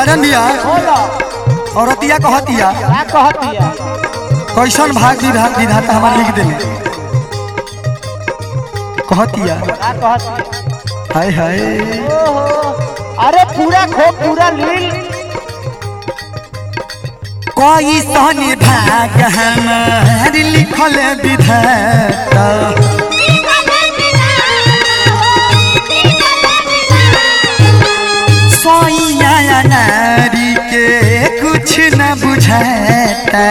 राजन भैया बोलो औरतिया कहतिया क्या कहतिया कैसन भाग विधा विधाता हमार लिख देले कहतिया क्या कहतिया हाय हाय ओहो अरे पूरा खो पूरा लील कैसन भाग हमार लिखल विधाता सोइया नारी के कुछ न बुझाता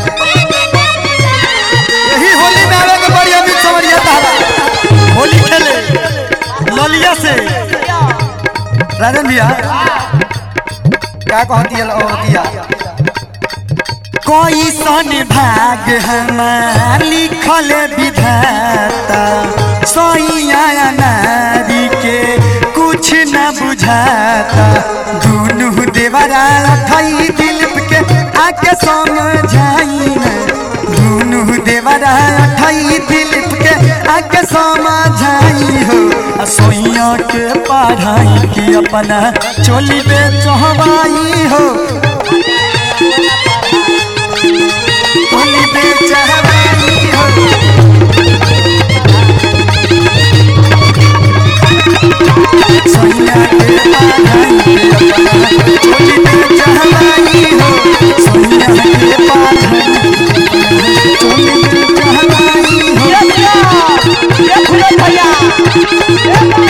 यही होली में आवे के बढ़िया भी समझिया तारा होली खेले ललिया से राजन भैया क्या कहती है औरतिया कोई सन भाग हमार लिखल विधाता सोइया नारी के कुछ न बुझाता दुनू देवरा थई दिल के आके समझाई न दुनू देवरा थई दिल के आके समझाई हो आ सोइया के पढ़ाई की अपना चोली बे चहबाई हो चोली बे चहबाई हो सोइया के पढ़ाई की अपना चोली बे चहबाई हो सोइया के पढ़ाई चोली बे चहबाई हो ये भैया ये भैया भैया ये